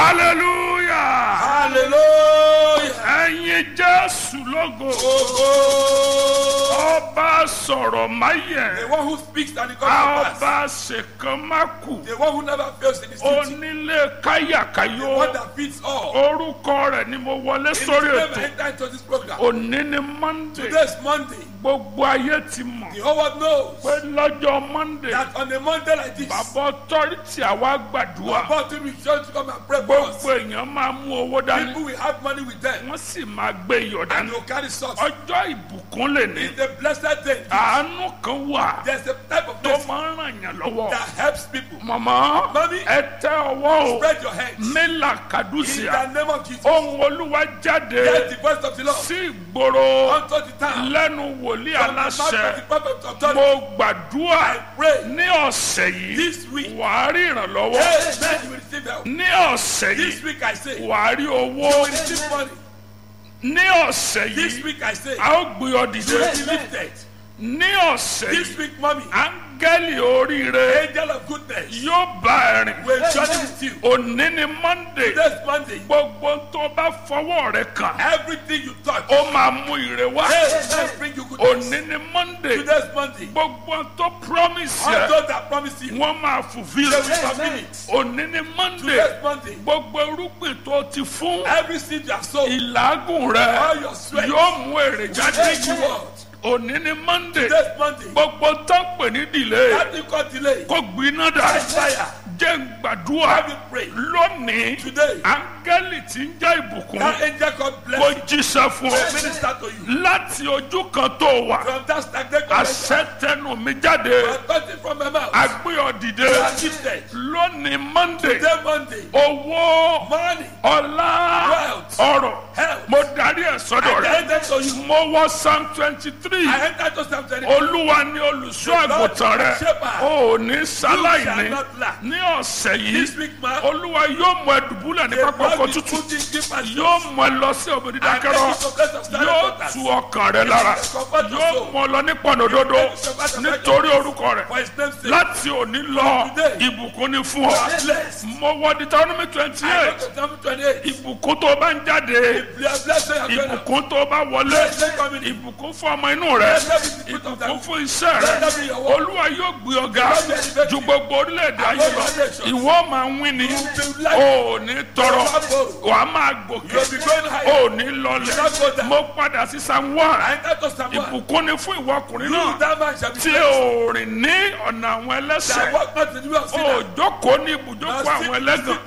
hallelujah hallelujah. ẹ̀yin jésù lógo Oh, ọba sọ̀rọ̀ máyẹ̀ the one who speaks and it comes to pass. ọba ṣèkan má kù The one who never fails in his duty. onílé The káyàkáyò one that feeds all. orúkọ rẹ̀ ni mo wọlé In his sórí name I ètò enter into this program. òní ni monday Today is Monday. gbogbo ayé ti mọ̀ The whole world knows pé lọ́jọ́ monday that on a Monday like this, bàbá ọtọ́rìtì àwa gbàdúrà about to return to come and pray for us. gbogbo èèyàn máa mú owó dání People will have money with them wọ́n sì máa gbé iyọ̀ and dání they will carry salt. ọjọ́ ìbùkún lè ní It's a blessed day. àánú kan wà There's a type of tó mercy máa ń ràn yàn lọ́wọ́ that helps people. mọ̀mọ́ Mami. ẹ tẹ ọwọ́ o Spread your hands. mélà In kàdúsìá the name of Jesus. ohun olúwa jáde Get the voice of the Lord sí ìgboro unto the town. lẹ́nu wòlíì From the mouth of aláṣẹ the prophet of authority. mo gbàdúrà I pray ní ọ̀sẹ̀ yìí this week. wàá rí ìrànlọ́wọ́ Amen. You will receive help. ní ọ̀sẹ̀ This yìí week I say. You wàá rí owó will receive money. ní ọ̀sẹ̀ This yìí week I say. a ó gbé ọ You will dìde be lifted. ní ọ̀sẹ̀ This yìí week, mommy. áńgẹ́lì oríire Angel of goodness. yóò bá ẹ rìn Will journey with you. òní ni monday Today's Monday. gbogbo tó bá fọwọ́ rẹ kàn Everything you touch. ó máa mú ire wá Amen. Bring you goodness. òní ni monday Today's Monday. gbogbo tó promise All yẹ those that promise you. wọ́n máa fulfil They will fulfill it. òní ni monday Today's Monday. gbogbo irúgbìn tó ti fún Every seed you have sown. ìlágùn rẹ All your sweat. yóò mú èrè jáde Thank you, Lord. òní ni monday Today's Monday. gbogbo tó ń pè ní delay That thing called delay. kó gbiná dà By fire. jẹ́ ń gbàdúrà Have you pray. lónìí Today. áńgẹ́lì tí ń jẹ́ ìbùkún That angel called kó blessing. jíṣẹ́ fún Will ọ minister to you. láti ojú kan tó wà From that stagnant connection. àṣẹ tẹnu mi jáde Authority from my mouth. agbé ọ dìde You are gifted. lónìí monday Today Monday. owó Money. ọlá Wealth. ọrọ̀ Health. mo darí ẹ̀ sọ́dọ̀ I rẹ̀ enter to you. mo wọ psalm twenty three I enter to Psalm 23. olúwa ni olùṣọ́ àgùntàn rẹ̀ o ò ní sáláìní not lack. ní ọ̀sẹ̀ yìí This week, man. olúwa yóò mú ẹ dùbúlẹ̀ ní pápá ọkọ̀ tútù yóò mú ẹ lọ sí òbí dídákẹ́rọ́ yóò tu ọkàn rẹ lára yóò mú ọ lọ ní pọ̀nòdodo nítorí orúkọ rẹ̀ For his name's sake. láti òní lọ ìbùkún ni fún ọ Bless. mo wọ deuteronomy twenty I go eight to Psalm 28. ìbùkún tó bá ń jáde Bless bless your friend. ìbùkún tó bá wọlé Bless coming. ìbùkún fún ọmọ inú rẹ ìbùkún fún iṣẹ́ rẹ olúwa yóò gbé ọ̀gá ju gbogbo orílẹ̀-èdè ayé lọ ìwọ máa ń wí ni o ò ní tọrọ wàá máa gòkè You'll be going higher. o ò ní lọlẹ̀ mo padà sí san I one enter to Psalm 1. ìbùkún ni fún ìwọ ọkùnrin You, náà that man shall be tí blessed. o rìn ní ọ̀nà àwọn That ẹlẹ́sẹ̀ walk not in the way of o sinners. jókòó ní ibùjókòó àwọn ẹlẹ́gàn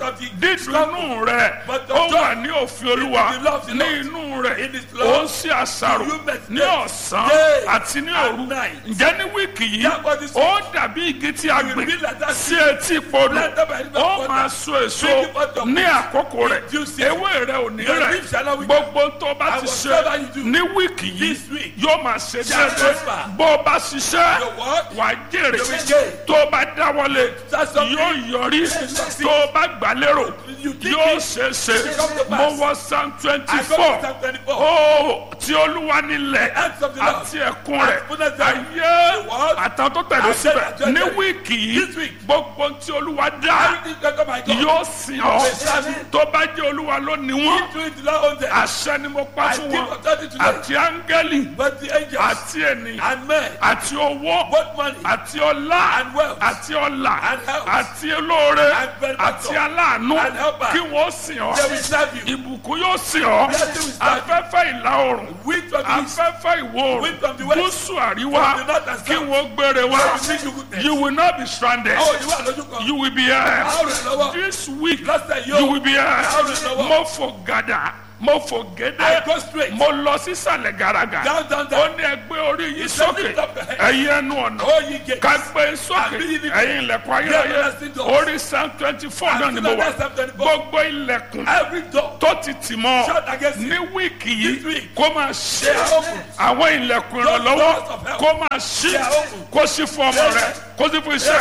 dídùnú rẹ ó wà ní òfin olúwa ní inú rẹ ó ń ṣe àṣàrò ní ọ̀sán àti ní òru ǹjẹ́ ní wíìkì yìí ó dàbí igi tí a gbìn sí etí podò ó máa so èso ní àkókò rẹ ewé rẹ ò ní rẹ gbogbo tó bá ti ṣe ní wíìkì yìí yóò máa ṣe déédéé bó o bá ṣiṣẹ́ wà á jèrè tó o bá dáwọ́lé yóò yọrí tó o bá gbà lérò yóò ṣe é ṣe mo wọ psalm twenty I go to four Psalm 24. ó tí olúwa nílẹ̀ Acts of the Lord. àti ẹ̀kún rẹ̀ ayé àtàwọn tó tẹ̀lé síbẹ̀ ní wíìkì yìí gbogbo tí olúwa dá Everything that come my God. yóò sìn ọ́ tó bá jẹ́ olúwa ló ní wọ́n Do it to that own them. àṣẹ ni mo pa I fún give wọn authority to them. àti áńgẹ́lì But the angels àti ènìyàn and men, àti owó both money àti ọlá and wealth àti ọlà and health àti olóore and benefactor àti aláàánú and helper. kí wọ́n sìn ọ́ they will serve you. ìbùkún yóò sìn ọ́ Blessing will serve you. afẹ́fẹ́ ìlà oòrùn Wind from the east, afẹ́fẹ́ ìwọ̀ Wind from the oòrùn west, gúúsù àríwá from the north and kí south. wọ́n gbére wá they will bring you goodness. you will not be stranded Oh, you are lójú kan. you will be here Àwọn rẹ̀ lọ́wọ́. this week Lọ́sẹ̀ you yóò. will be here Àwọn rẹ̀ lọ́wọ́. mo fò gàdà mo fò I gédé go straight. mo lọ sísàlẹ̀ gàràgà Down, down, ó down. ní ẹgbẹ́ orí yìí said sókè lift up your head. ẹ̀yin ẹnu ọ̀nà Oh, ye gates. ká gbé sókè Àbí yìí ni- ẹ̀yin ilẹ̀kùn ayérayé Yeah, everlasting doors. orí psalm twenty four náà ni mo wà Àti Psalm 24. gbogbo ilẹ̀kùn Every door tó ti tì mọ́ shut against you. ní wíìkì This yìí week. kó máa ṣe They are open. àwọn ilẹ̀kùn Those ìrànlọ́wọ́ doors of help. kó máa ṣí They are open. kó sí fún ọmọ rẹ kó sí fún iṣẹ́ rẹ Amen.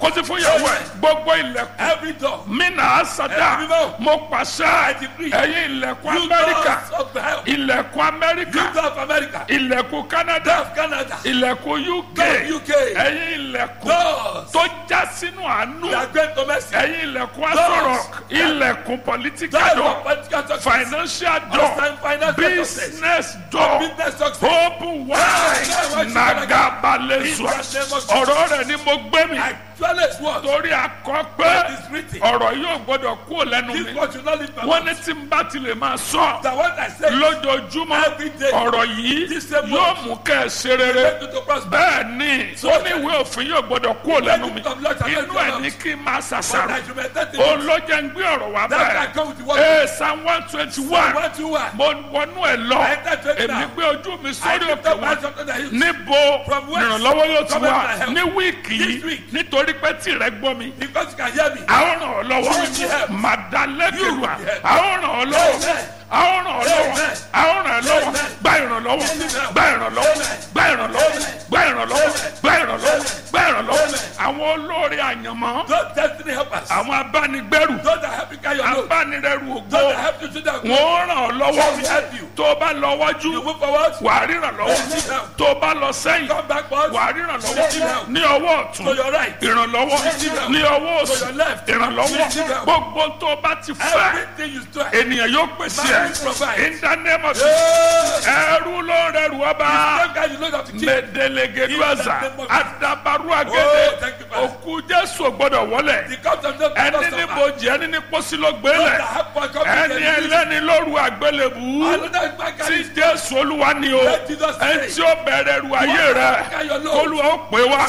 kó sí fún ìyàwó ẹ̀ gbogbo ilẹ̀kùn Every door. mina asada Every door. mo pàṣẹ decree. ẹ̀yin ilẹ̀kùn You amẹ́ríkà doors of hell. ilẹ̀kùn You amẹ́ríkà door of America. ilẹ̀kùn canada Door of Canada. ilẹ̀kùn uk Door of UK. ẹ̀yin ilẹ̀kùn Doors. tó já sínú àánú They are great to mercy. ẹ̀yin ilẹ̀kùn asọ̀rọ̀ ilẹ̀kùn political Doors door of political success. financial door Outside financial success. business door Business success. open wide nagabalesua ọ̀rọ̀ rẹ̀ ni mo gbé mi Actually, it's what? torí akọ pé What is written? ọ̀rọ̀ yóò gbọ́dọ̀ kú lẹ́nu This mi what you not live by. wọ́n ní tí n bá ti lè máa sọ The one I said. lójoojúmọ́ Every day. ọ̀rọ̀ yìí This same yóò word. mú kẹ́ ẹ ṣe rere Make you to prosper. bẹ́ẹ̀ ni ó ní ìwé òfin yóò gbọ́dọ̀ kú lẹ́nu mi Let it come, Lord, inú ẹ̀ ní kí n máa But ṣàṣàrò I should meditate in it. olójà ń gbé ọ̀rọ̀ wá That's why I bẹ́ẹ̀ come with the word. ee psalm one twenty one One, two, one. mo wọnú ẹ̀ lọ I enter twenty èmi now. gbé ojú mi I sórí lift òkè up my wọn something that is. níbo From whence ìrànlọ́wọ́ yóò ti cometh wá my help? ní wíìkì This yìí week. nítorí pé tìrẹ gbọ́ mi Because you can hear me. àwọn ràn ọ́ lọ́wọ́ You will be helped. màdàlẹ́kẹ̀lúà You will be helped. àwọn ràn ọ́ lọ́wọ́ Amen. àwọn ràn ọ́ lọ́wọ́ Amen. àwọn ràn ọ́ lọ́wọ́ Amen. gba ìrànlọ́wọ́ Amen. gba ìrànlọ́wọ́ Amen. gba ìrànlọ́wọ́ Amen. gba ìrànlọ́wọ́ gba ìrànlọ́wọ́ Amen. gba ìrànlọ́wọ́ Amen. àwọn olórí àyànmọ́ Those destiny helpers. àwọn abánigbẹ́rù Those that help you carry your load. abánirẹ́rù ògbó Those that help you to that. wọn ràn ọ́ They will lọ́wọ́ help you. tó o bá lọ wájú You move forward. wà á ríran lọ́wọ́ Amen. tó o bá lọ sẹ́yìn Come backward. wà á ríran lọ́wọ́ Amen. ní ọwọ́ ọ̀tún To your right. ìrànlọ́wọ́ Amen. ní ọwọ́ òsì To your left. ìrànlọ́wọ́ Amen. gbogbo tó o bá ti fẹ́ Everything you strive. ènìyàn yóò pèsè Man will provide. ẹ in the name of Yeah. ẹrú ló ń rẹrù ọba Same guy you load up the king. mẹdẹlẹgẹdúàzà In the name of- adabaru Oh, agẹdẹ thank you, Father. òkú jésù ò gbọ́dọ̀ wọlé The cups of milk ẹni cannot ní survive. bojì ẹni ní pósí ló Those gbélé that have for company ẹni can use it. ẹlẹ́ni lóru àgbélébù Another man can tí use it. jésù olúwa ni o Let Jesus say. ẹni tí ó bẹ̀rẹ̀ ru ayé rẹ olúwa ó pè wá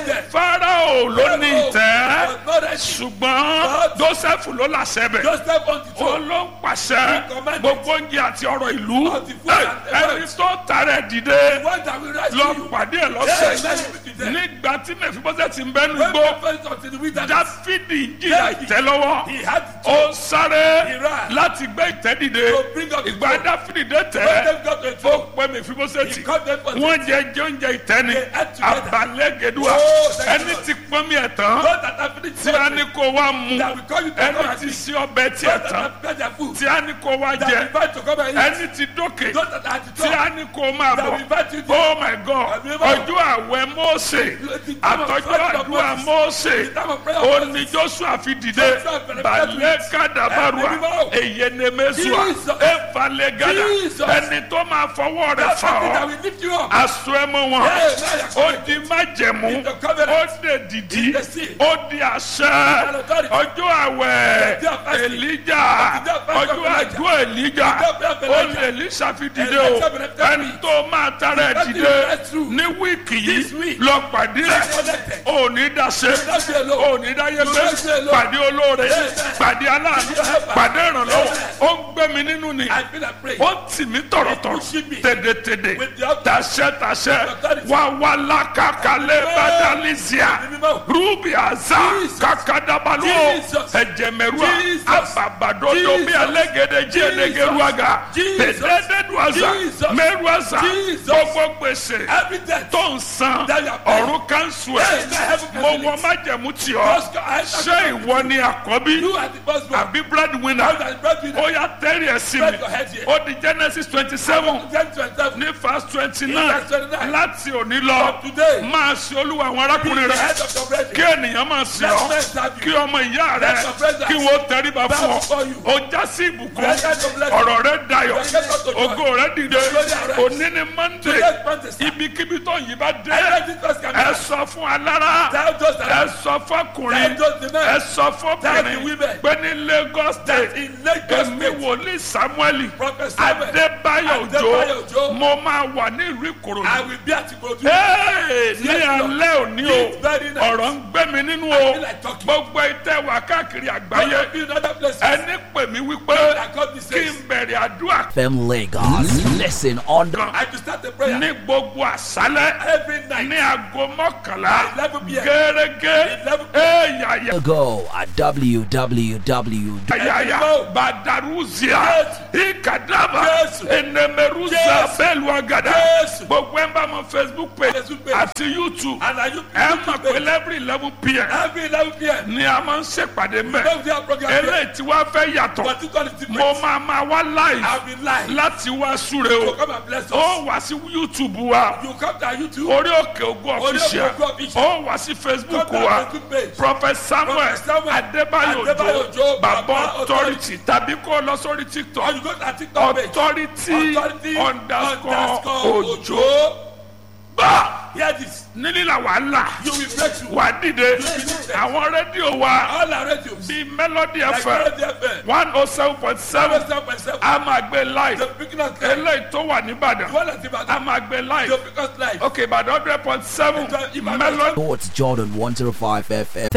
fáráò ló ní ìtẹ́ Was not ready. ṣùgbọ́n joseph ló làṣẹ bẹ̀ Joseph on the ó throne. ló ń pàṣẹ gbogbo oúnjẹ àti ọrọ̀ ìlú Of the food and the ẹni wealth. tó tààrẹ dìde One that will rise lọ to you. pàdé ẹ Hey, lọ́sẹ̀ let me be there. nígbà tí mẹfibọ́sẹ̀ ti ń bẹ́nu When gbó we first got to the wilderness, dáfídì jìyà Hey. ìtẹ́ lọ́wọ́ he had to ó sáré He ran. láti gbé ìtẹ́ dìde to bring up the ìgbà throne. dáfídì dé When tẹ́ them got to the ó throne, pẹ́ mẹfibọ́sẹ̀ he tì called them for wọ́n jẹ jẹ oúnjẹ ìtẹ́ni They ate together. abalẹ́gẹ̀dùà Oh, thank ẹni you, Lord. tí pọ́n mi ẹ̀ tán Those that have finished tí a ní something, kó wá mu that will call you to come ẹni and tí eat. sí ọbẹ̀ Those tiẹ̀ that tán have prepared their food, tí a ní kó wá that jẹ invite to come and eat. ẹni tí dókè Those that are at the tí top, a ní kó máa that bọ̀ will invite you there. oh my god Àbí báwo? ọjọ́ àwẹ̀ Mósè The time of àtọ́jú prayer of àdúrà Moses. Mósè The time of prayer of ó Moses. ní Joshua fi dìde Joshua bẹ̀rẹ̀ balẹ̀ pẹ̀lú kàdàbàrùà Àbí báwo? èyẹnẹmẹsùà Jesus. ẹ̀fàlẹ̀ gàdà Jesus. ẹni tó máa fọwọ́ rẹ̀ That's fà something that ọ́ will lift you up. aṣọ ẹmọ wọn Hey, now you're ó coming. di májẹ̀mú In the covenant. ó dè dìdí In the sea. ó di àṣẹ And authority. ọjọ́ àwẹ̀ The day of fasting. èlíjà The day of fasting ọjọ́ of Elijah. àdúrà èlíjà The day of ó Elijah. lè lísà fi dìde Elijah o will have done ẹni it. tó máa tara ẹ̀ That dìde is right through. ní wíìkì This yìí week. lọ pàdé ẹ̀ connected. ò ní dáṣe not be alone. ò ní dáyé gbé not be alone. pàdé olóore Amen. pàdé aláàánú helper. pàdé ìrànlọ́wọ́ Amen. ó ń gbé mi nínú ni I feel like praying. ó tì mí tọ̀rọ̀tọ̀rọ̀ pushing me. tèdètèdè With the authority. tàṣẹ tàṣẹ authority. wà wà lákàkàlẹ̀ Amen. bàdàlísíà Ẹ̀mí mímọ́. rúbì àzá Jesus. kàkàdàbàlú Jesus. ẹ̀jẹ̀mẹ̀rúà Jesus. àbàbàdodo bí Jesus. alẹ́gẹ̀dẹ̀ jí Jesus. ẹlẹ́gẹ̀rúàgà Jesus. tẹ̀dẹ́dẹ́dùàzà Jesus. mẹ́rùàzà Jesus. gbogbo gbèsè Every death. tó ń san That you are paying. ọ̀run kánṣu ẹ̀ Hey, may heaven mo cancel wọ it. májẹ̀mú tì ọ́ Just go- I- ṣé ìwọ ni àkọ́bí You are the first one. àbí breadwinner You are the breadwinner. ó yá tẹ́rì ẹ̀ sí mi Spread your head here. ó di Genesis twenty seven Ten to twelve. ní verse twenty In nine verse 29. láti òní lọ From today. máa ṣe olúwa àwọn arákùnrin The rẹ head of your brethren. kí ènìyàn máa ṣe Let ọ́ men serve kí you. ọmọ ìyá rẹ Let your brothers kí wọ́n tẹríba bow fún ọ before you. ó já sí ìbùkún Let them bless you. ọ̀rọ̀ rẹ dayọ̀ Let them to joy. ògo rẹ dìde Glory arise. òní ni Monday Today's Monday. ibikíbi tó yìí bá dé Everything first can be ẹ done. sọ fún alára Tell those that ẹ are sọ fọkùnrin Tell those the men. ẹ sọ Tell the fọkùnrin women. pé ní Lagos state in Lagos èmi State. wòlíì Samuel Prophet Samuel. Adébáyọ̀ Adébáyọ̀ Òjó Òjó. mo máa wà ní ìlú Ìkòròdú I will be at Ikorodu. Hey, ní Yes, Lord. alẹ́ òní o This very night. ọ̀rọ̀ ń gbé mi nínú I o feel like talking. gbogbo ìtẹ́ wà káàkiri I àgbáyé will be in other places. ẹni pè mí wípé I got this kí n sense. bẹ̀rẹ̀ àdúrà FM Lagos. Listen on the I to start the prayer ní gbogbo àṣálẹ̀ every night. ní aago mọ́kànlá 11 p.m. gẹ́gẹ́ 11 ẹ̀yàyà go at www. yàyà badaruzia ikadaba Jésù. enemeruza Jésù. bẹ́ẹ̀lúwagada Jésù. gbogbo ẹ̀ ń bá mọ facebook page Facebook page. àti youtube And are you ẹ mọ̀ pé every eleven pm every 11 p.m. ni a máa ń ṣèpàdé mẹ́ Don't do our program here. eléyìí tí wàá fẹ́ yàtọ̀ But this one is different. mo máa máa wá live I'll be live. láti wá súre So o come and bless us. ó wá sí youtube wa You come to our YouTube. orí òkè ògùn Orí Òkè official Ògo Official. ó wá sí facebook Come to our wa Facebook page. prophet samuel Prophet Samuel adébáyò Adébáyò òjò Òjó, bàbá Baba authority tàbí kó lọ sórí Or tiktok you go to our TikTok page. authority Authority underscore underscore òjò Òjó. gbà Hear this. nílìlà wàhálà You will break through. wà dìde àwọn rédíò wa All our radios. bíi melody Like fm Melody FM. one oh seven point seven 7.7. a máa gbé live The picking us live. eléyìí tó wà nìbàdàn The one that's a Ibadan. máa gbé live The pick us live. ok ìbàdàn hundred point seven Ìbàdàn- melody. Sports Jordan 105 FM.